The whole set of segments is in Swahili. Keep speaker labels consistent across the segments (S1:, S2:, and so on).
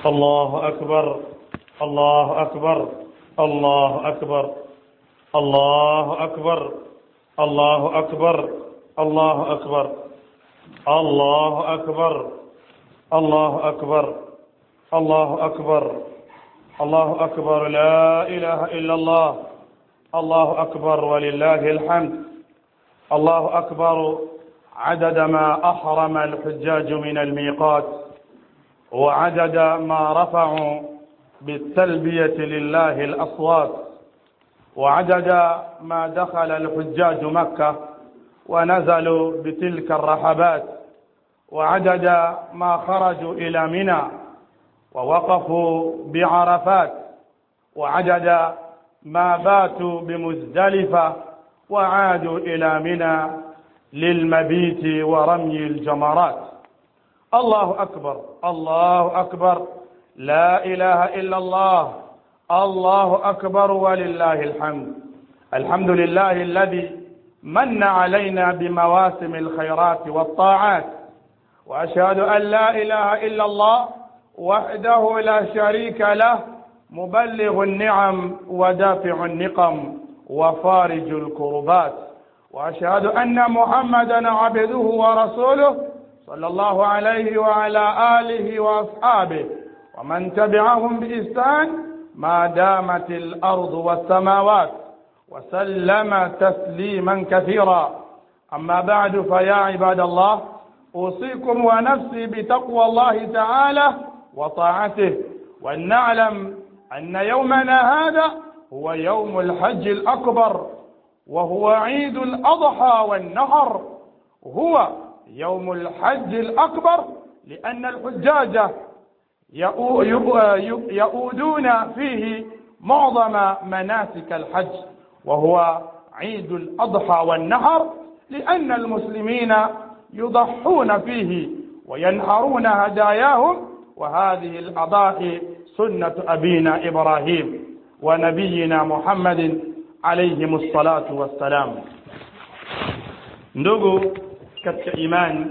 S1: الله أكبر الله أكبر الله أكبر الله أكبر الله أكبر الله أكبر الله أكبر الله أكبر الله أكبر الله أكبر لا إله إلا الله الله أكبر ولله الحمد الله أكبر عدد ما أحرم الحجاج من الميقات وعدد ما رفعوا بالتلبية لله الأصوات وعدد ما دخل الحجاج مكة ونزلوا بتلك الرحبات وعدد ما خرجوا إلى منى ووقفوا بعرفات وعدد ما باتوا بمزدلفة وعادوا إلى منى للمبيت ورمي الجمرات الله أكبر الله أكبر لا إله إلا الله الله أكبر ولله الحمد الحمد لله الذي من علينا بمواسم الخيرات والطاعات وأشهد أن لا إله إلا الله وحده لا شريك له مبلغ النعم ودافع النقم وفارج الكربات وأشهد أن محمدا عبده ورسوله صلى الله عليه وعلى آله وأصحابه ومن تبعهم بإحسان ما دامت الأرض والسماوات وسلم تسليما كثيرا أما بعد فيا عباد الله أوصيكم ونفسي بتقوى الله تعالى وطاعته وأن نعلم أن يومنا هذا هو يوم الحج الأكبر وهو عيد الأضحى والنهر هو يوم الحج الأكبر لأن الحجاج يؤودون فيه معظم مناسك الحج وهو عيد الأضحى والنهر لأن المسلمين يضحون فيه وينحرون هداياهم وهذه الأضاحي سنة أبينا إبراهيم ونبينا محمد عليهم الصلاة والسلام ndugu katika imani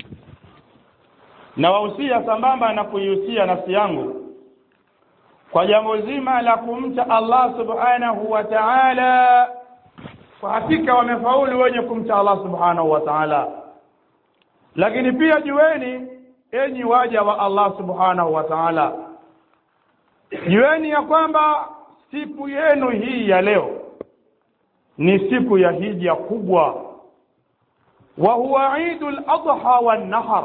S1: nawahusia sambamba na kuihusia nafsi yangu kwa jambo zima la kumcha Allah subhanahu wa ta'ala kwa hakika wamefaulu wenye kumcha Allah subhanahu wa ta'ala lakini pia jueni enyi waja wa Allah subhanahu wa ta'ala jueni ya kwamba siku yenu hii ya leo ni siku ya hija kubwa wa huwa idul adha wan nahar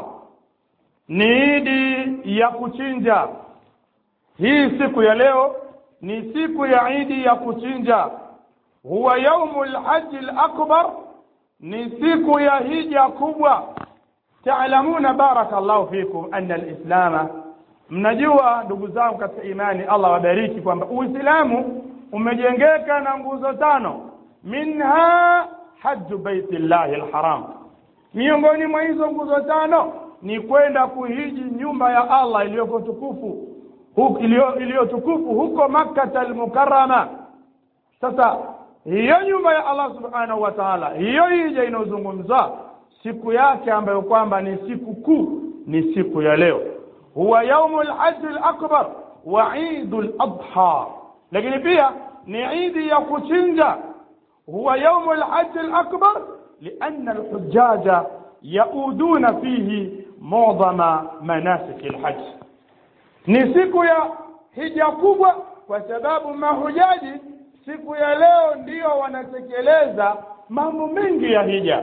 S1: ni idi ya kuchinja hii siku ya leo ni siku ya idi ya kuchinja huwa yaumul haji akbar ni siku ya hija kubwa taalamuna barakallahu fikum anna alislama mnajua ndugu zangu katika imani Allah wabariki kwamba uislamu umejengeka na nguzo tano minha haju baitillahi alharam miongoni mwa hizo nguzo tano ni kwenda kuhiji nyumba ya Allah iliyoko tukufu iliyo tukufu huko Makkah al-Mukarrama sasa hiyo nyumba ya Allah subhanahu wa ta'ala hiyo hija inayozungumzwa siku yake ambayo kwamba ni siku kuu ni siku ya leo huwa yaumul hajj al-akbar wa idul adha lakini pia ni idi ya kuchinja huwa yaumul hajj al-akbar لأن الحجاج يؤودون فيه معظم مناسك الحج ni siku ya hija kubwa kwa sababu mahujaji siku ya leo ndiyo wanatekeleza mambo mengi ya hija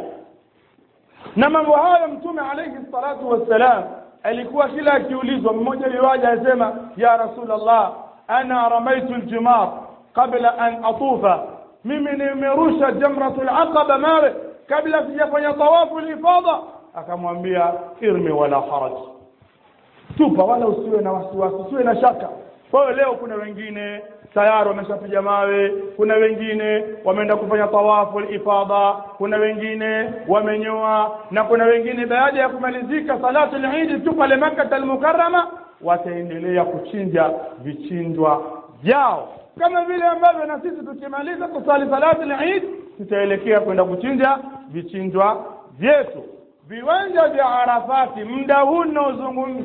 S1: na mambo hayo mtume alayhi salatu wassalam alikuwa kila akiulizwa mmoja liwaja asema ya rasulullah ana ramaitu aljimar qabla an atufa mimi nimerusha jamratul aqaba mawe kabla sijafanya tawafu lifadha akamwambia irmi wala haraj tupa wala usiwe na wasiwasi usiwe na shaka kwa hiyo leo kuna wengine tayari wameshapiga mawe kuna wengine wameenda kufanya tawafu ifadha kuna wengine wamenyoa na kuna wengine baada ya kumalizika salatu al-Eid tu pale Makkah al-Mukarrama wataendelea kuchinja vichinjwa vyao kama vile ambavyo na sisi tukimaliza kusali salatu al-Eid tutaelekea kwenda kuchinja vichinjwa vyetu viwanja vya Arafati muda huu unaozungumza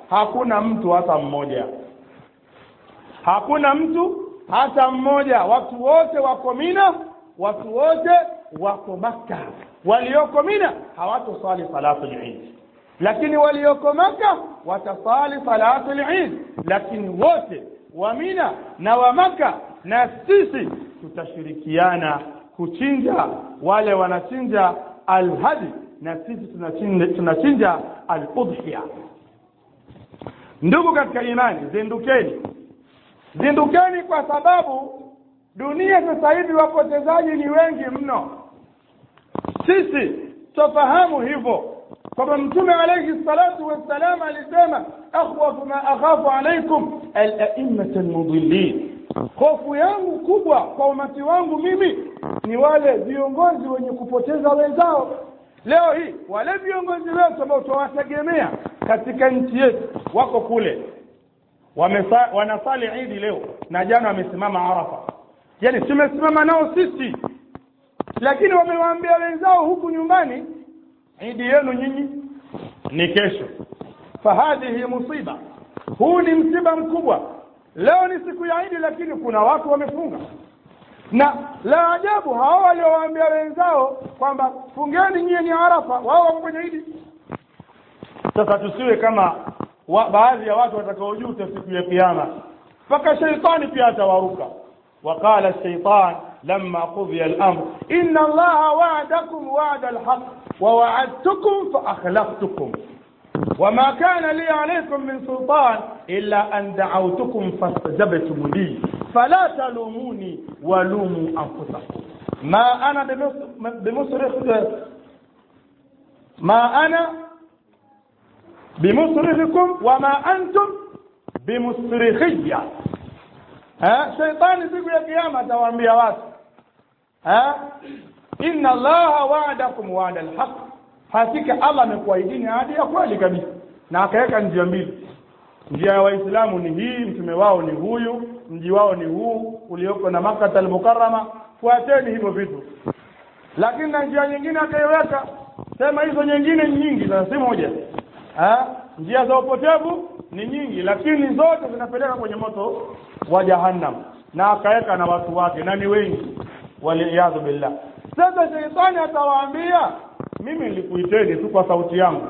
S1: hakuna mtu hata mmoja hakuna mtu hata mmoja watu wote wako mina watu wote wako makka walioko mina hawatosali salatu lid lakini walioko maka watasali salatu lid lakini wote wa mina na wa maka na sisi tutashirikiana kuchinja wale wanachinja alhadi na sisi tunachinja, tunachinja aludhiya ndugu katika imani zindukeni zindukeni kwa sababu dunia sasa hivi wapotezaji ni wengi mno sisi tofahamu hivyo kwamba mtume alayhi salatu wassalam alisema akhwafu ma akhafu alaikum alaimata almudillin hofu yangu kubwa kwa umati wangu mimi ni wale viongozi wenye kupoteza wenzao leo hii wale viongozi wetu ambao tunawategemea katika nchi yetu wako kule Wamesa, wanasali idi leo na jana wamesimama arafa yani tumesimama nao sisi lakini wamewaambia wenzao huku nyumbani idi yenu nyinyi ni kesho fahadhihi musiba huu ni msiba mkubwa leo ni siku ya idi lakini kuna watu wamefunga na la ajabu hao waliowaambia wenzao kwamba fungeni nyie ni arafa wao wako kwenye idi sasa tusiwe kama wa, baadhi ya watu watakaojuta siku ya kiyama mpaka sheitani pia atawaruka وقال الشيطان لما قضي الأمر إن الله وعدكم وعد الحق ووعدتكم فأخلفتكم وما كان لي عليكم من سلطان إلا أن دعوتكم فاستجبتم لي فلا تلوموني ولوموا أنفسكم ما أنا بمصرخ ما أنا بمصرخكم وما أنتم بمصرخية ha shaitani siku ya kiyama atawaambia watu ha inna allaha wa'adakum wa'da alhaq hakika allah amekuahidini ahadi ya kweli kabisa na akaweka njia mbili njia ya waislamu ni hii mtume wao ni huyu mji wao ni huu ulioko na makkah almukarrama fuateni hivyo vitu lakini na njia nyingine akaiweka sema hizo nyingine ni nyingi na si moja ha njia za upotevu ni nyingi lakini zote zinapeleka kwenye moto wa jahannam na akaweka na watu wake na ni wengi waliyadhu billah sasa sheitani atawaambia mimi nilikuiteni tu kwa sauti yangu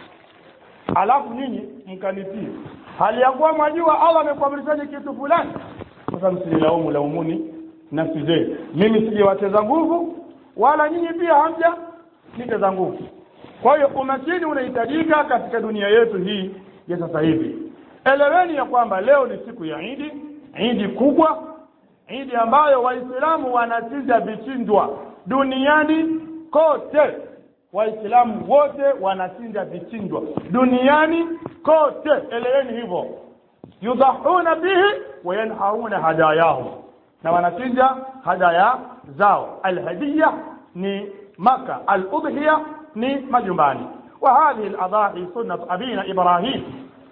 S1: alafu nyinyi mkanitii hali ya kuwa mwajua allah amekuamrishani kitu fulani sasa msinilaumu laumuni nafsi zenu mimi sijawateza nguvu wala nyinyi pia hamja niteza nguvu kwa hiyo umakini unahitajika katika dunia yetu hii ya sasa hivi eleweni ya kwamba leo ni siku ya idi idi kubwa idi ambayo waislamu wanachinja vichinjwa duniani kote waislamu wote wanachinja vichinjwa duniani kote eleweni hivyo yudhahuna bihi wayanhauna hadayahum na wanachinja hadaya zao alhadiya ni maka aludhiya ni majumbani وهذه الأضاحي سنة أبينا إبراهيم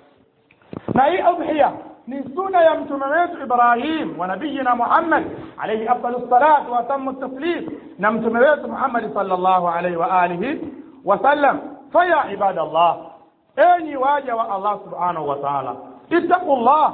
S1: na hii udhiya ni suna ya mtume wetu Ibrahim wa nabiyina Muhammad alayhi afdalus salatu wa tammu taslim na mtume wetu Muhammad sallallahu alayhi wa alihi wa sallam faya ibadallah enyi waja wa Allah subhanahu wa ta'ala ittaqullah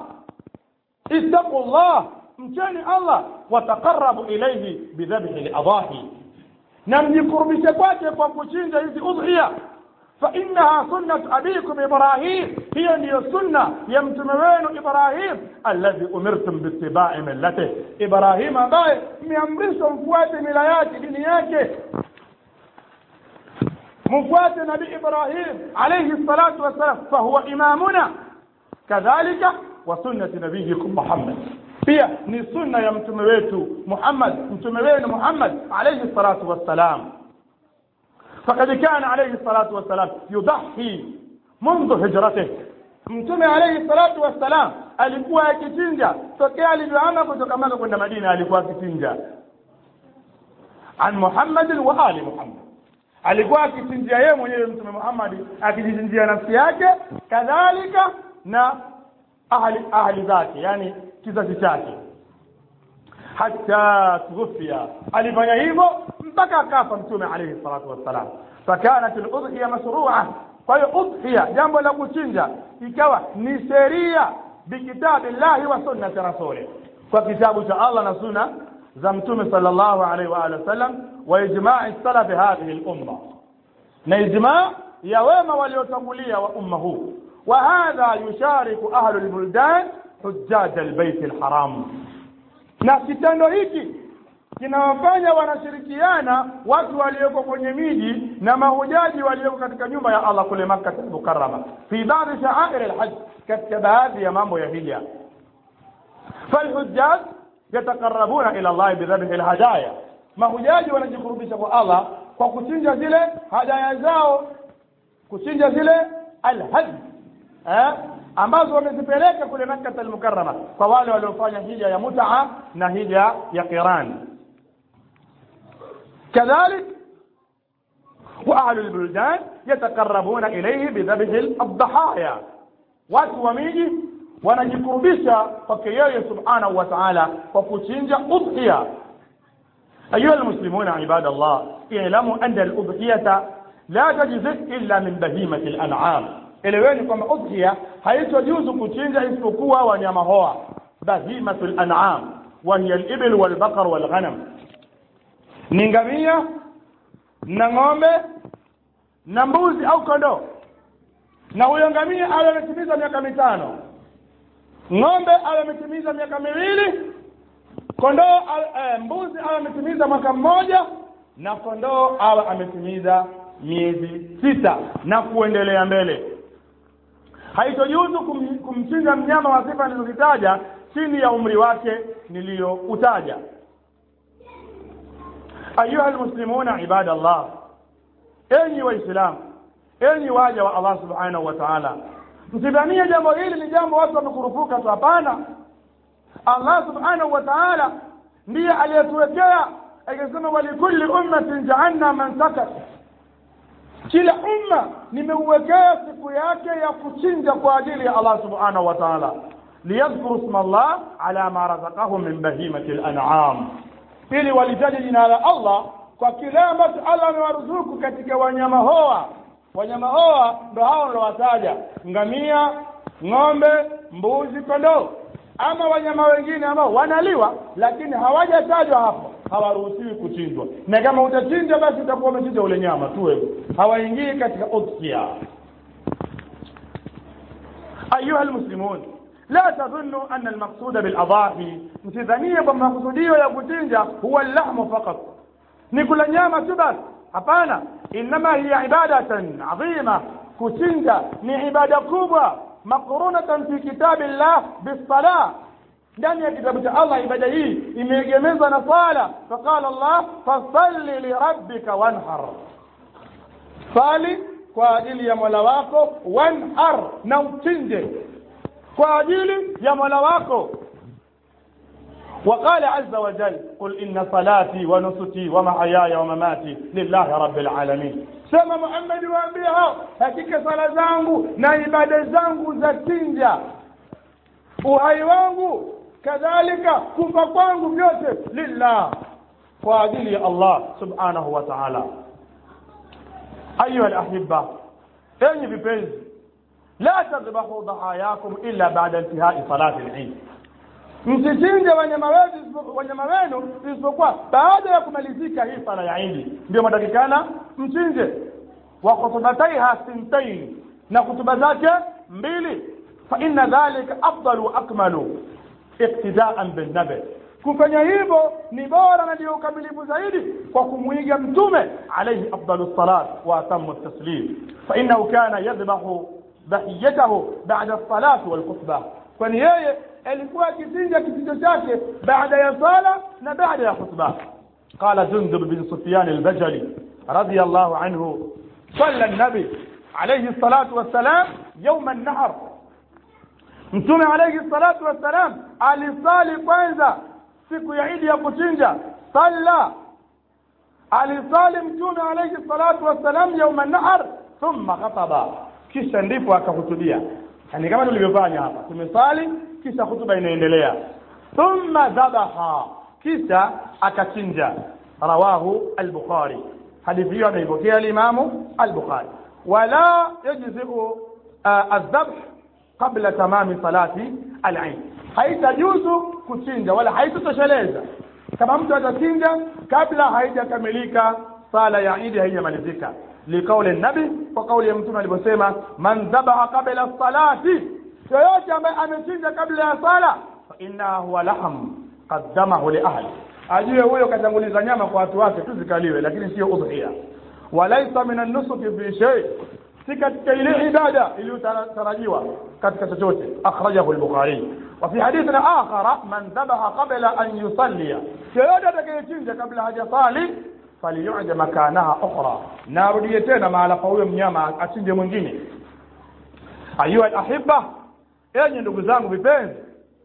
S1: ittaqullah mcheni Allah wataqarrabu ilayhi bidhabhi al-adahi na mjikurubishe kwake kwa kuchinja hizi udhiya فإنها سنة أبيكم إبراهيم هي نيو سنة يمتم وين إبراهيم الذي أمرتم باتباع ملته إبراهيم ambaye mmeamrishwa mfuate mila yake dini yake mfuate nabii Ibrahim alayhi salatu wassalam fahuwa imamuna kadhalika wa sunnati nabiyikum Muhammad pia ni sunna ya mtume wetu Muhammad mtume wenu Muhammad alayhi salatu wassalam فقد كان عليه الصلاة والسلام يضحي منذ هجرته mtume alayhi salatu wassalam alikuwa akichinja tokea alivyoama kutoka Maka kwenda Madina alikuwa akichinja an Muhammad wa ali Muhammad alikuwa akichinjia yeye mwenyewe mtume Muhammad akijichinjia nafsi yake kadhalika na ahli ahli zake yani kizazi chake hatta tughfiya alifanya hivyo mpaka akafa mtume alayhi salatu wassalam fakanat al-udhiya mashru'a kwa hiyo udhiya jambo la kuchinja ikawa ni sheria bikitabillahi wa sunnati rasuli kwa kitabu cha Allah na sunna za mtume sallallahu alaihi wa alihi wasallam wa ijma'i salafi hadhihi al-umma na ijma' ya wema waliotangulia wa umma huu wa hadha yushariku ahlu al-buldan hujjaj al-bayt al-haram na kitendo hiki kinawafanya wanashirikiana watu walioko kwenye miji na mahujaji walioko katika nyumba ya Allah kule Makkah al-Mukarrama fi baadhi sha'air al-hajj katika baadhi ya mambo ya hija فالحجاج يتقربون الى الله بذبح الهدايا mahujaji wanajikurubisha kwa Allah kwa kuchinja zile hadaya zao kuchinja zile alhaj eh ambazo wamezipeleka kule Makkah al-Mukarrama kwa wale waliofanya hija ya mut'a na hija ya qiran كذلك واهل البلدان يتقربون اليه بذبح الضحايا watu wa miji wanajikurubisha kwake yeye subhanahu wa ta'ala kwa kuchinja udhiya ayuha almuslimuna ibadallah i'lamu anna al-udhiyata la tajzi illa min bahimati al-an'am eleweni kwamba udhiya haitojuzu kuchinja isipokuwa wanyama hoa bahimatul an'am wa hiya al-ibl wal baqar wal ghanam ni ngamia na ng'ombe na mbuzi au kondoo na huyo ngamia awe ametimiza miaka mitano ng'ombe awe ametimiza miaka miwili kondoo e, mbuzi awe ametimiza mwaka mmoja na kondoo awe ametimiza miezi sita na kuendelea mbele haitojuzu kum, kumchinja mnyama wa sifa nilizozitaja chini ya umri wake niliyoutaja ayuha almuslimuna ibadallah enyi waislamu enyi waja wa Allah subhanahu wa ta'ala msidhanie jambo hili ni jambo watu wamekurupuka tu hapana Allah subhanahu wa ta'ala ndiye aliyetuwekea akisema walikulli ummatin ja'alna mansakat kila umma nimeuwekea siku yake ya kuchinja kwa ajili ya Allah subhanahu wa ta'ala liyadhkuru isma Allah ala ma razaqahum min bahimati al-an'am ili walitaje jina la Allah kwa kile ambacho Allah amewaruzuku katika wanyama hoa wanyama hoa ndo hao nilowataja ngamia ng'ombe mbuzi kondoo ama wanyama wengine ambao wanaliwa lakini hawajatajwa hapo hawaruhusiwi kuchinjwa na kama utachinja basi utakuwa umechinja ule nyama tu wewe hawaingii katika udhiya ayuha almuslimun la tadhunnu anna almaqsuda biladhahi msidhanie kwamba makusudio ya kuchinja huwa allahmu faqat ni kula nyama tu basi hapana inma hiya ibadatan adhima kuchinja ni ibada kubwa maqrunatan fi kitabillah bisalah ndani ya kitabu cha Allah ibada hii imeegemezwa na sala faqala Allah fasalli lirabbika wanhar sali kwa ajili ya Mola wako wanhar na uchinje kwa ajili ya Mola wako وقال عز وجل قل إن صلاتي ونسكي ومحياي ومماتي لله رب العالمين sema Muhammad waambie hao hakika sala zangu na ibada zangu za chinja uhai wangu kadhalika kufa kwangu vyote lillah kwa ajili ya Allah subhanahu wa ta'ala ayuha alahibba enyi vipenzi la tadhbahu dhahayakum illa ba'da intihai salati al-eid msichinje wanyama wetu wanyama wenu isipokuwa baada ya kumalizika hii sala ya Idi ndio matakikana mchinje wa khutbataiha sintain na kutuba zake mbili fa inna dhalika afdalu wa akmalu iqtidaan bin nabi kufanya hivyo ni bora na ndio ukamilifu zaidi kwa kumwiga mtume alayhi afdalu salat wa atamu taslim fa innahu kana yadhbahu dhahiyatahu ba'da as-salati wal khutbah kwani yeye alikuwa akichinja kichinjo chake baada ya sala na baada ya khutba قال جندب بن سفيان البجلي رضي الله عنه صلى النبي عليه الصلاة والسلام يوم النحر mtume alayhi salatu wassalam alisali kwanza siku ya idi ya kuchinja salla alisali mtume alayhi salatu wassalam yauma nahar thumma khataba kisha ndipo akahutubia yani kama tulivyofanya hapa tumesali kisha hutuba inaendelea thumma dhabaha kisha akachinja rawahu al-bukhari hadithi hiyo ameipokea al-imamu al-bukhari wala yajziu aldhabh qabla tamami salati al-eid haitajuzu kuchinja wala haitotosheleza kama mtu atachinja kabla haijakamilika sala ya idi haijamalizika liqauli nabi kwa kauli ya mtume alivyosema man dhabaha qabla salati yoyote ambaye amechinja kabla ya sala fa innaha huwa laham qaddamahu li ahli ajue huyo katanguliza nyama kwa watu wake tu zikaliwe lakini sio udhiya walaisa min an-nusuki fi shay si katika ile ibada iliyotarajiwa katika chochote akhrajahu al-bukhari wa fi hadithin akhara man dhabaha qabla an yusalli yoyote atakayechinja kabla hajasali faliyuja makanaha ukhra na arudie tena mahala pa huyo mnyama achinje mwingine ayuha alahibba enyi ndugu zangu vipenzi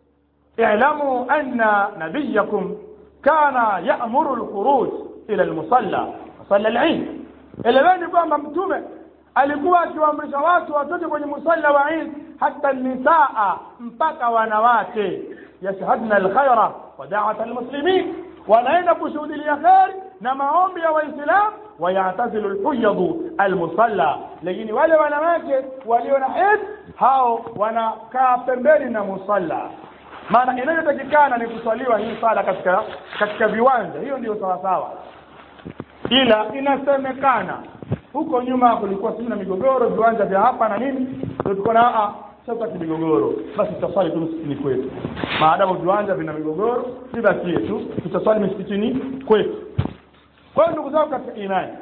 S1: i'lamu anna nabiyakum kana ya'muru al-khuruj ila al-musalla musalla al-eid eleweni kwamba mtume alikuwa akiwaamrisha watu watoke kwenye musalla wa Eid hata nisaa mpaka wanawake yashhadna alkhaira wa da'wat almuslimin wanaenda kushuhudia khair na maombi ya waislamu wayatazilu alhuyadu almusalla lakini wale wanawake walio na Eid hao wanakaa pembeni na musalla maana inayotakikana ni kuswaliwa hii sala katika katika viwanja hiyo ndio sawa sawa ila inasemekana huko nyuma kulikuwa sina migogoro viwanja vya hapa na nini ndio tuko na a sasa migogoro basi tutaswali tu msikitini kwetu maadamu viwanja vina migogoro sibakie tu tutaswali msikitini kwetu kwa hiyo ndugu zangu katika imani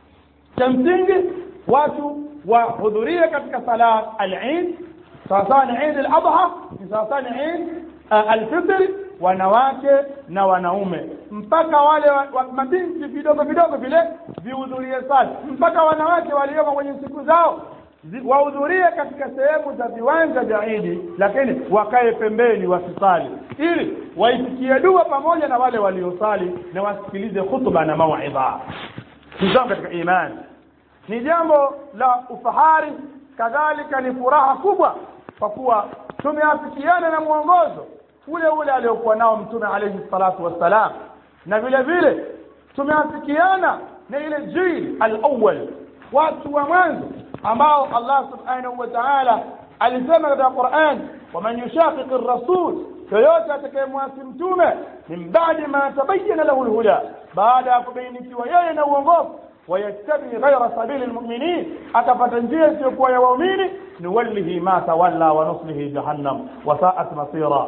S1: cha msingi watu wahudhurie katika sala al-Eid sawasawa ni Eid al-Adha ni sawasawa ni Eid al-Fitr wanawake na wanaume mpaka wale wa, wa, mabinti vidogo vidogo vile vihudhurie sala mpaka wanawake walioko kwenye siku zao wahudhurie katika sehemu za viwanja vya Idi lakini wakae pembeni wasisali ili waisikie dua pamoja na wale waliosali na wasikilize khutba na mauidha ndugu katika imani ni jambo la ufahari kadhalika ni furaha kubwa kwa kuwa tumeafikiana na mwongozo ule ule aliokuwa nao mtume alayhi salatu wassalam na vile vile tumeafikiana na ile jil al-awwal watu wa mwanzo ambao Allah subhanahu wa ta'ala alisema katika Qur'an waman yushaqiq ar-rasul yoyote atakayemwasi mtume min ba'di ma tabayyana lahu al-huda baada ya kubainikiwa yeye na uongofu ويتبع غير سبيل المؤمنين akapata njia isiyokuwa ya waumini nuwallihi ma tawalla wa nuslihi jahannam wa sa'at masira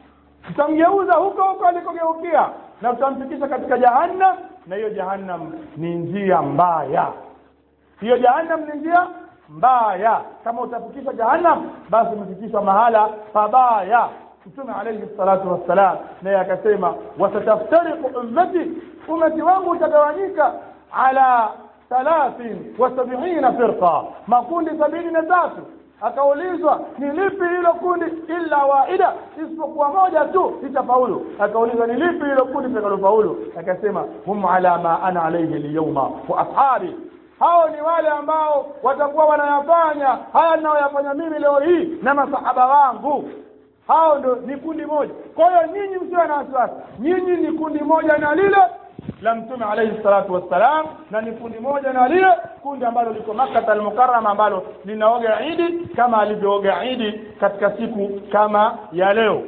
S1: tutamgeuza huko huko alikogeukia na tutamfikisha katika jahannam na hiyo jahannam ni njia mbaya hiyo jahannam ni njia mbaya kama utafikisha jahannam basi umefikishwa mahala pabaya mtume alayhi salatu wassalam naye akasema wasataftariqu ummati ummati wangu utagawanyika ala thalathin wa sab'ina firqa makundi sabini na tatu akaulizwa ni lipi hilo kundi illa waida isipokuwa moja tu litafaulu akaulizwa ni lipi hilo kundi litakalofaulu akasema hum ala ma ana alayhi alyawma wa ashabi hao ni wale ambao watakuwa wanayafanya haya ninayoyafanya mimi leo hii na masahaba wangu hao ndo ni kundi moja kwa hiyo nyinyi msiwe na wasiwasi nyinyi ni kundi moja na lile la mtume alayhi salatu wassalam na ni kundi moja na lile kundi ambalo liko Makkah al-Mukarrama ambalo linaoga Idi kama alivyooga Idi katika siku kama ya leo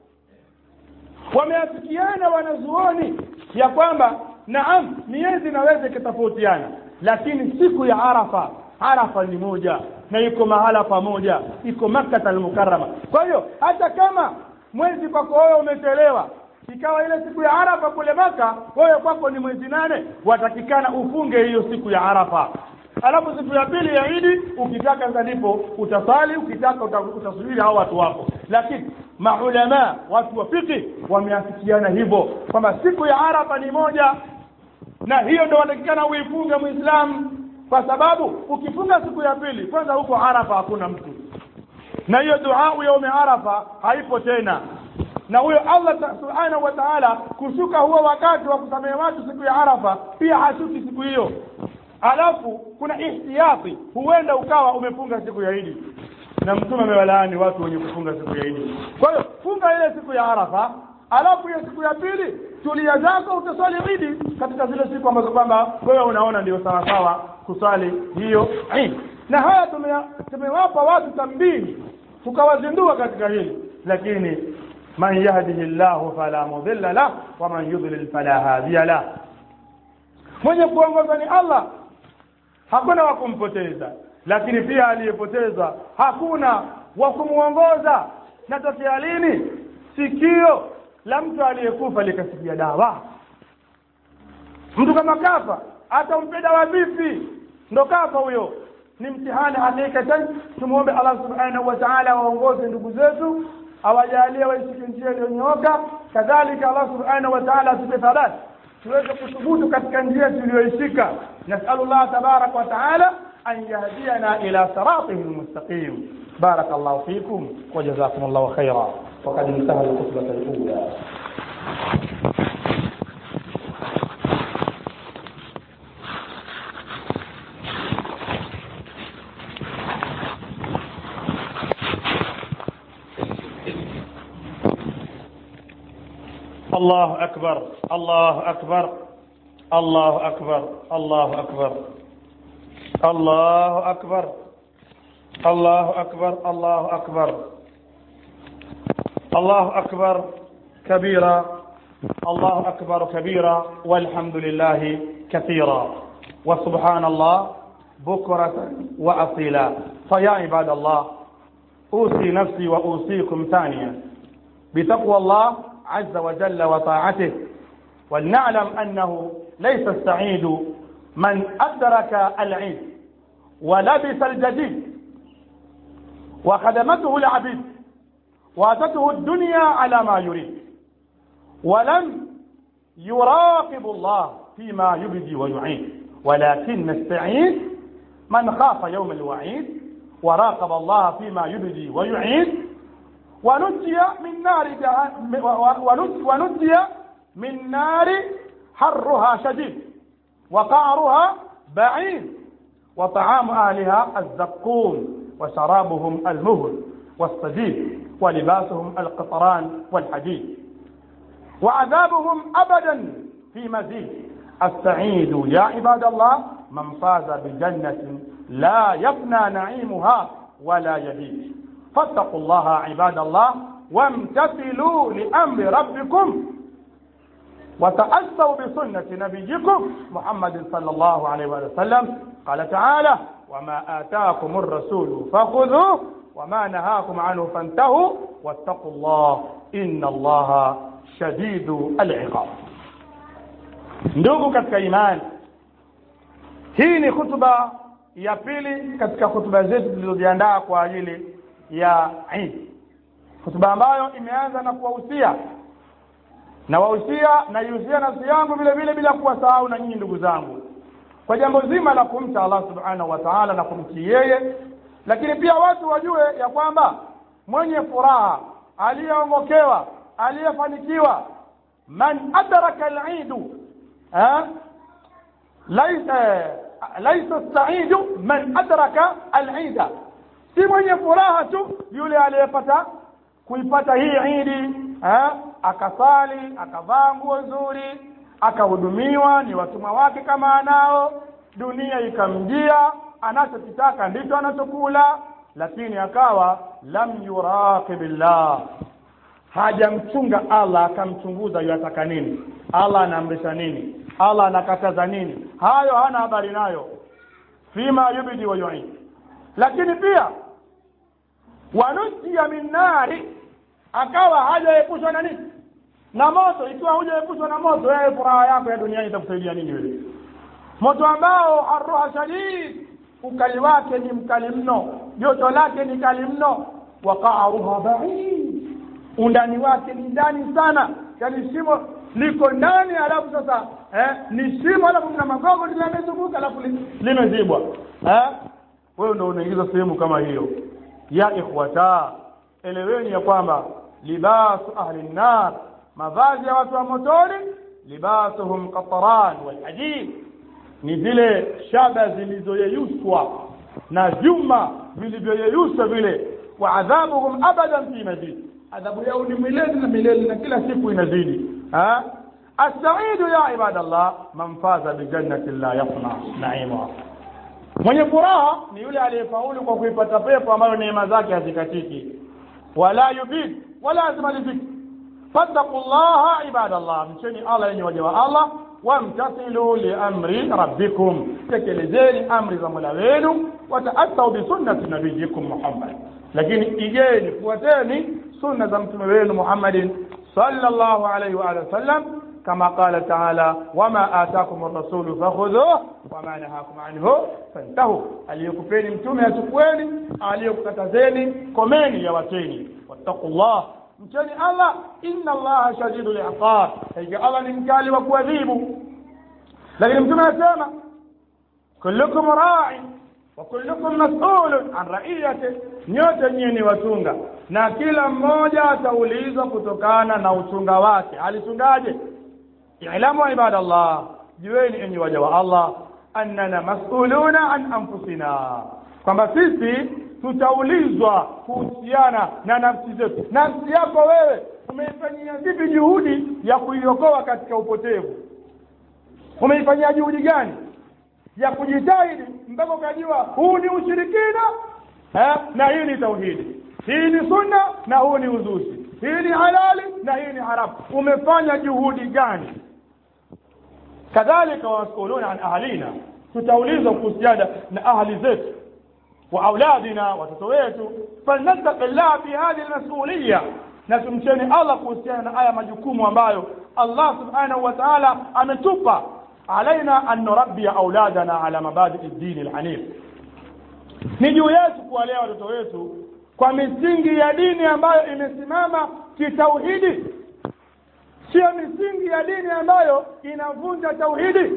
S1: wameafikiana wanazuoni ya kwamba naam miezi inaweza ikatofautiana lakini siku ya Arafa Arafa ni moja na iko mahala pamoja iko Makkah al-Mukarrama kwa hiyo hata kama mwezi kwako wewe umechelewa ikawa ile siku ya Arafa kule Maka wewe kwako ni mwezi nane watakikana ufunge hiyo siku ya Arafa alafu siku ya pili ya Idi ukitaka sasa ndipo utasali ukitaka utasubiri hao watu wako lakini maulama watu wa fiqh wameafikiana hivyo kwamba siku ya Arafa ni moja na hiyo ndio watakikana uifunge muislamu kwa sababu ukifunga siku ya pili kwanza huko Arafa hakuna mtu na hiyo dua ya Arafa haipo tena na huyo Allah subhanahu wa ta'ala kushuka huo wakati wa kusamehe watu siku ya Arafa pia hashuki siku hiyo alafu kuna ihtiyati huenda ukawa umefunga siku ya Idi na mtume amewalaani watu wenye kufunga siku ya Idi kwa hiyo funga ile siku ya Arafa alafu hiyo siku ya pili tulia zako utaswali Idi katika zile siku ambazo kwamba wewe unaona ndio sawa sawa kusali hiyo Idi na haya tume- tumewapa watu tambii tukawazindua katika hili lakini man yahdihi llahu fala mudilla lah wa man yudlil fala hadiya lah mwenye kuongoza ni allah hakuna wa kumpoteza lakini pia aliyepoteza hakuna wa kumwongoza natokea lini sikio la mtu aliyekufa likasikia dawa mtu kama kafa atampe dawa vipi ndo kafa huyo ni mtihani hakikatan tumwombe allah subhanahu wa taala waongoze ndugu zetu awajalie waishike njia iliyonyooka kadhalika allah subhanahu wa taala atupe thabati tuweze kuthubutu katika njia tuliyoishika nasalu llah tabaraka wa taala an yahdiyana ila siratihi lmustaqim بارك الله فيكم وجزاكم الله خيرا وقد انتهى الخطبة الأولى الله أكبر الله أكبر الله أكبر الله أكبر الله أكبر الله أكبر الله أكبر الله أكبر كبيرا الله أكبر كبيرا والحمد لله كثيرا وسبحان الله بكرة وأصيلا فيا عباد الله أوصي نفسي وأوصيكم ثانيا بتقوى الله عز وجل وطاعته ولنعلم أنه ليس السعيد من أدرك العيد ولبس الجديد وخدمته العبيد واتته الدنيا على ما يريد ولم يراقب الله فيما يبدي ويعيد ولكن السعيد من خاف يوم الوعيد وراقب الله فيما يبدي ويعيد ونجي من نار جهنم ونجي من نار حرها شديد وقعرها بعيد وطعام أهلها الزقوم وشرابهم المهل والصديد ولباسهم القطران والحديد وعذابهم أبدا في مزيد السعيد يا عباد الله من فاز بجنة لا يفنى نعيمها ولا يبيد فاتقوا الله عباد الله وامتثلوا لأمر ربكم وتأسوا بسنة نبيكم محمد صلى الله عليه وسلم قال تعالى وما آتاكم الرسول فخذوه وما نهاكم عنه فانتهوا واتقوا الله إن الله شديد العقاب ndugu katika imani hii ni hutuba ya pili katika hutuba zetu zilizojiandaa kwa ajili ya Eid hutuba ambayo imeanza na kuwahusia na wahusia naihusia nafsi yangu vile vile bila kuwasahau na nyinyi ndugu zangu kwa jambo zima la kumcha Allah subhanahu wa ta'ala na kumtii yeye lakini pia watu wajue ya kwamba mwenye furaha aliyeongokewa aliyefanikiwa man adraka al-eidu laisa laisa saidu man adraka al-eida si mwenye furaha tu yule aliyepata kuipata hii idi akasali akavaa nguo nzuri akahudumiwa ni watumwa wake kama anao dunia ikamjia anachokitaka ndicho anachokula lakini akawa lam yuraqibillah hajamchunga Allah akamchunguza yataka nini Allah anaamrisha nini Allah anakataza nini hayo hana habari nayo fima yubidi wa yu'id lakini pia wanusia min nari akawa hajaepushwa na nini na moto ikiwa hujaepushwa na moto wewe furaha yako ya duniani itakusaidia nini wewe moto ambao haruha shadid ukali wake ni mkali mno joto lake ni kali mno waqaruha ba'id undani wake ni ndani sana yani shimo liko ndani alafu sasa eh, ni shimo alafu kuna magogo limezunguka alafu limezibwa eh wewe ndio unaingiza sehemu kama hiyo ya ikhwata eleweni ya kwamba libasu ahli nnar mavazi ya watu wa motoni libasuhum qataran wal hadid ni zile shaba zilizoyeyushwa na vyuma vilivyoyeyushwa vile wa adhabuhum abadan fi mazid adhabu yao ni milele na milele na kila siku inazidi ha السعيد يا عباد الله من فاز بجنة لا يفنى نعيمها mwenye furaha ni yule aliyefaulu kwa kuipata pepo ambayo neema zake hazikatiki wala yubid wala azimaliziki fattaqullaha ibadallah mcheni allah yenye waja wa allah wamtasilu liamri rabbikum tekelezeni amri za mola wenu wataassau bisunnati nabiyikum muhammad lakini igeni fuateni sunna za mtume wenu muhammadin sallallahu alaihi wa alihi wasallam كما قال تعالى وما آتاكم الرسول فخذوه وما نهاكم عنه فانتهوا aliyokupeni mtume achukueni aliyokukatazeni komeni yawateni wattaqullah mcheni allah inna allaha shadidu liqab hakika allah ni mkali wa kuadhibu lakini mtume anasema kullukum ra'i wa kullukum mas'ulun an ra'iyati nyote nyinyi ni wachunga na kila mmoja ataulizwa kutokana na uchunga wake alichungaje i'lamu ibadallah jueni enyi waja wa Allah annana mas'uluna an anfusina kwamba sisi tutaulizwa kuhusiana na nafsi zetu nafsi yako wewe umeifanyia vipi juhudi ya kuiokoa katika upotevu umeifanyia juhudi gani ya kujitahidi mpaka ukajua huu ni ushirikina eh, na hii ni tauhidi hii ni sunna na huu ni uzushi hii ni halali na hii ni haramu umefanya juhudi gani kadhalika wamas'uluna an ahlina tutaulizwa kuhusiana na ahli zetu wa auladina watoto wetu falnattaqi llah fi hadhihi almas'uliyya na tumcheni Allah kuhusiana na haya majukumu ambayo Allah subhanahu wa ta'ala ametupa alaina an nurabbi auladana ala mabadi ad-din al-hanif ni juu yetu kuwalea watoto wetu kwa misingi ya dini ambayo imesimama kitauhidi sio misingi ya dini ambayo inavunja tauhidi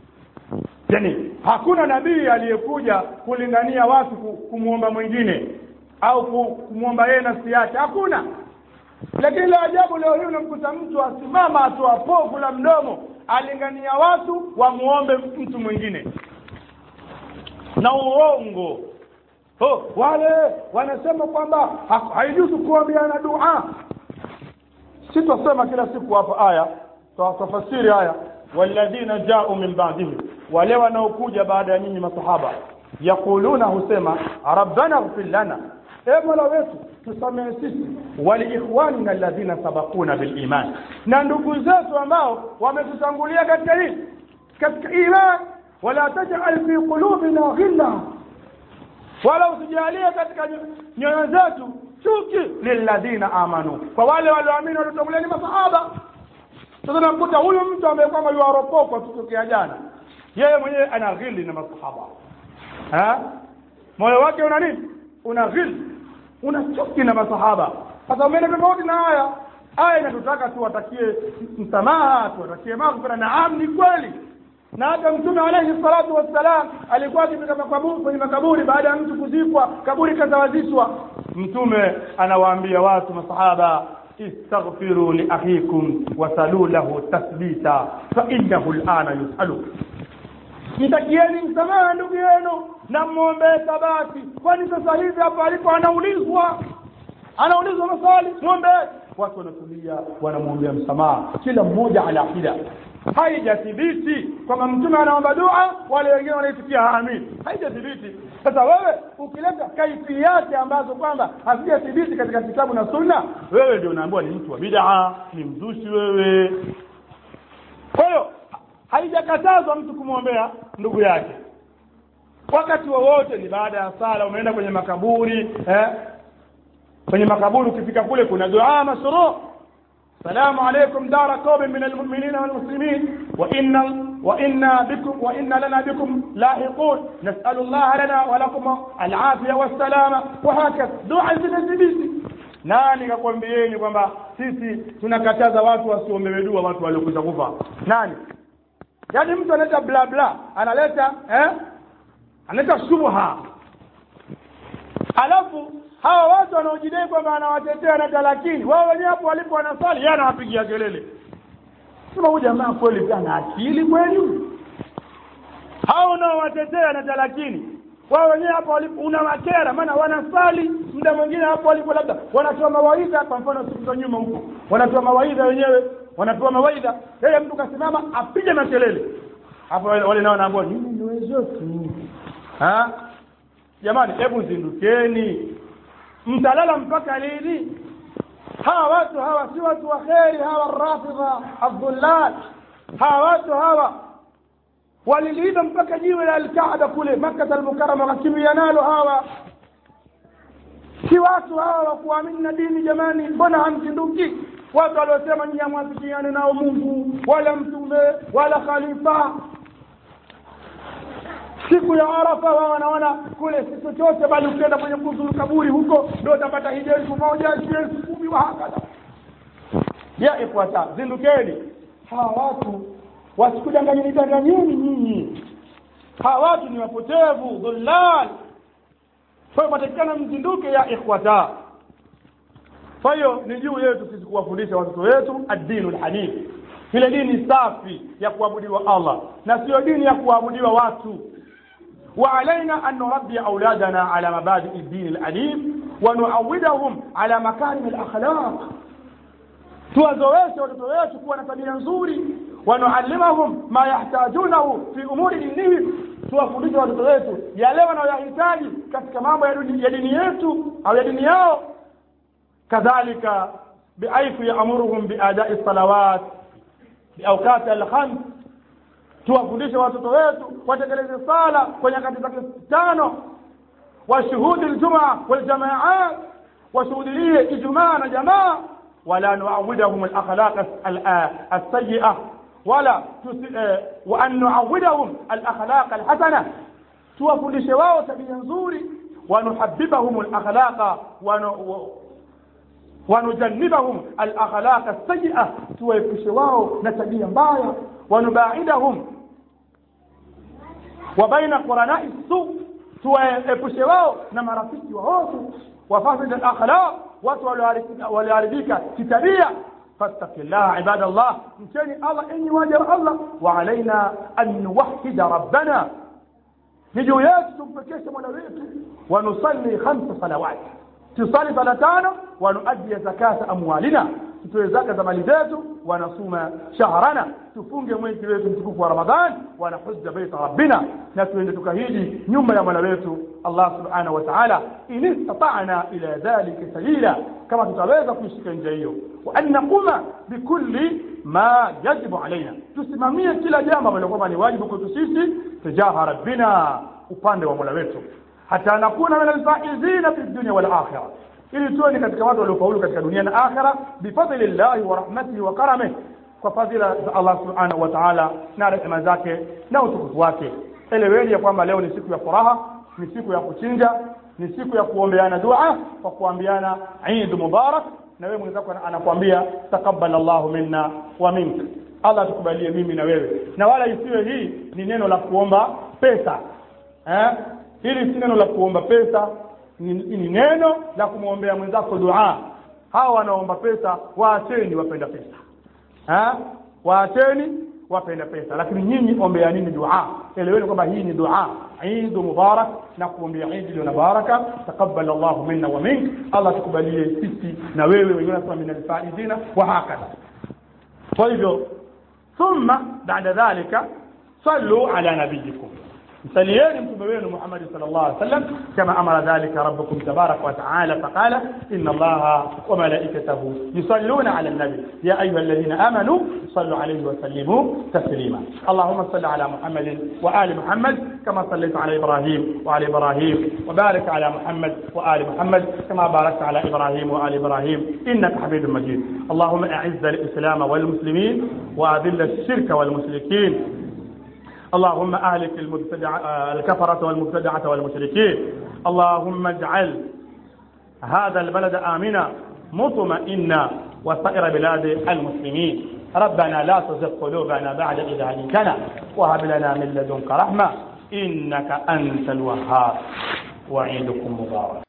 S1: yani hakuna nabii aliyekuja kulingania watu kumwomba mwingine au kumwomba yeye nafsi yake hakuna lakini la ajabu leo hii unamkuta mtu asimama atoa povu la mdomo alingania watu wamuombe mtu mwingine na uongo oh, wale wanasema kwamba haijuzu kuambiana dua sitasema kila siku hapa aya tafasiri aya walladhina ja'u min ba'dihim wale wanaokuja baada ya nyinyi masahaba yaquluna husema rabbana ighfir lana e mola wetu tusamehe sisi waliikhwanina alladhina sabaquna bil iman na ndugu zetu ambao wametutangulia katika hii katika iman wala taj'al fi qulubina ghilla wala usijalie katika nyoyo zetu chuki lilladhina amanu kwa wale walioamini waliotangulia ni masahaba sasa nakuta huyu mtu ambaye kwamba yuaropokwa tutokea jana yeye mwenyewe ana ghili na masahaba ha moyo wake una nini una ghili una chuki na masahaba sasa umeenda tofauti na haya aya inatutaka tuwatakie msamaha tuwatakie maghfira naam ni kweli na hata mtume alayhi salatu wassalam alikuwa akifika makaburi kwenye makaburi baada ya mtu kuzikwa kaburi kazawazishwa mtume anawaambia watu masahaba istaghfiru li akhikum wasalu lahu tathbita fa innahu al'ana yusalu mtakieni msamaha ndugu yenu na mwombee thabati kwani sasa hivi hapa alipo anaulizwa anaulizwa maswali mwombee watu wanatulia wanamwombea msamaha kila mmoja ala hida haijathibiti kwamba mtume anaomba dua wale wengine wanaitikia amin haijathibiti sasa wewe ukileta kaifiyati ambazo kwamba hazijathibiti katika kitabu na sunna wewe ndio unaambiwa ni mtu wa bid'a ni mzushi wewe kwa hiyo haijakatazwa mtu kumwombea ndugu yake wakati wowote ni baada ya sala umeenda kwenye makaburi eh? kwenye makaburi ukifika kule kuna dua mashruu السلام عليكم دار قوم من المؤمنين والمسلمين وإن وإنا بكم وإن لنا بكم لاحقون نسأل الله لنا ولكم العافية والسلامة وهكذا دعاء zinazibiti nani kakwambieni kwamba sisi tunakataza watu wasiombewe dua watu waliokwisha kufa nani yaani mtu analeta bla bla analeta eh analeta shubha alafu hawa watu wanaojidai kwamba anawatetea na talakini wao wenyewe hapo walipo wanasali yeye anawapigia kelele sema huyu jamaa kweli ana akili kweli hao unaowatetea na talakini wao wenyewe hapo walipo unawakera maana wanasali muda mwingine hapo walipo labda wanatoa mawaidha kwa mfano siku za nyuma huko wanatoa mawaidha wenyewe wanatoa mawaidha yeye mtu kasimama apige makelele hapo wale nao wanaambia nyinyi ndio wenzetu ha jamani hebu zindukeni mtalala mpaka lini hawa watu hawa si watu wa kheri hawa rafidha abdullah hawa watu hawa waliliiba mpaka jiwe la alkaaba kule makkata almukarama wakakimbia nalo hawa si watu hawa wa kuamini na dini jamani mbona hamzinduki watu waliosema nyinyi hamwafikiane nao mungu wala mtume wala khalifa siku ya arafa wao wanaona kule si chochote bali ukienda kwenye kuzuru kaburi huko ndio utapata hija elfu moja si elfu kumi wa hakadha ya ifuata zindukeni hawa watu wasikudanganyeni danganyeni nyinyi hawa watu ni wapotevu dhullal kwa hiyo patikana mzinduke ya ikhwata kwa hiyo ni juu yetu sisi kuwafundisha watoto wetu ad-dinu al-hanif ile dini safi ya kuabudiwa Allah na sio dini ya kuabudiwa watu وعلينا أن نربي أولادنا على مبادئ الدين الأليم ونعودهم على مكارم الأخلاق tuwazoeshe watoto wetu kuwa na tabia nzuri wanuallimahum ma yahtajunahu fi umuri dinihim tuwafundishe watoto wetu yale wanayoyahitaji katika mambo ya dini, ya dini yetu au ya dini yao kadhalika biaifu yaamuruhum biadai salawat biaukati alkhams tuwafundishe watoto wetu watekeleze sala kwa nyakati zake tano washuhudi ljumaa waljamaat washuhudilie ijumaa na jamaa ولا نعودهم الأخلاق السيئة ولا وأن نعودهم الأخلاق الحسنة tuwafundishe wao tabia nzuri wanuhabibahum alakhlaqa wanujannibahum alakhlaqa alsayia tuwaepushe wao na tabia mbaya wanubaidahum wa baina quranai su tuwaepushe wao na marafiki waovu wafasid alakhlaq watu walioharibika kitabia fattaqillaha ibadallah mcheni allah enyi waja wa allah wa alaina an nuwahida rabbana ni juu yetu tumpekeshe mola wetu wa nusalli khamsa salawat tusali sala tano wa nuaddi zakata amwalina tutoe zaka za mali zetu wa nasuma shahrana tufunge mwezi wetu mtukufu wa ramadhan wa nahujja baita rabbina na tuende tukahiji nyumba ya mola wetu allah subhanahu wa ta'ala in istata'na ila dhalika sabila kama tutaweza kuishika njia hiyo wa an naquma bikulli ma yajibu alaina tusimamie kila jambo ambalo kwamba ni wajibu kwetu sisi tijaha rabbina upande wa mola wetu hata nakuna min alfaizina fi dunya wal akhirah ili tuwe ni katika watu waliofaulu katika dunia na akhira bifadli llahi wa rahmatihi wa karamih kwa fadhila za Allah subhanahu wa ta'ala na rehema zake na utukufu wake eleweni ya kwamba leo ni siku ya furaha ni siku ya kuchinja ni siku ya kuombeana dua kwa kuambiana Eid Mubarak na wewe mwenzako anakuambia takabbal Allahu minna wa minka Allah tukubalie mimi na wewe na wala isiwe hii ni neno la kuomba pesa eh hili si neno la kuomba pesa ni, ni neno la kumwombea mwenzako dua hawa wanaomba pesa waacheni wapenda pesa ha? waacheni wapenda pesa lakini nyinyi ombea nini dua eleweni kwamba hii ni dua Eid mubarak na kuombea Eid iliyo na baraka takabbal Allah minna wa mink Allah tukubalie sisi na wewe wengine nasema min alfaizina wa hakadha kwa hivyo thumma baada dhalika sallu ala nabiyikum msalieni mtume wenu Muhammad sallallahu alaihi wasallam kama amara dhalika rabbukum tabarak wa ta'ala faqala inna allaha wa malaikatahu yusalluna ala an-nabi ya ayyuhalladhina amanu sallu alayhi wa sallimu taslima allahumma salli ala muhammad wa ali muhammad kama sallaita ala ibrahim wa ali ibrahim wa barik ala muhammad wa ali muhammad kama barakta ala ibrahim wa ali ibrahim innaka hamidum majid اللهم اعز الاسلام والمسلمين واذل الشرك والمشركين اللهم اهلك المبتدع الكفرة والمبتدعة والمشركين اللهم اجعل هذا البلد آمنا مطمئنا وسائر بلاد المسلمين ربنا لا تزغ قلوبنا بعد إذ هديتنا وهب لنا من لدنك رحمة إنك أنت الوهاب وعيدكم مبارك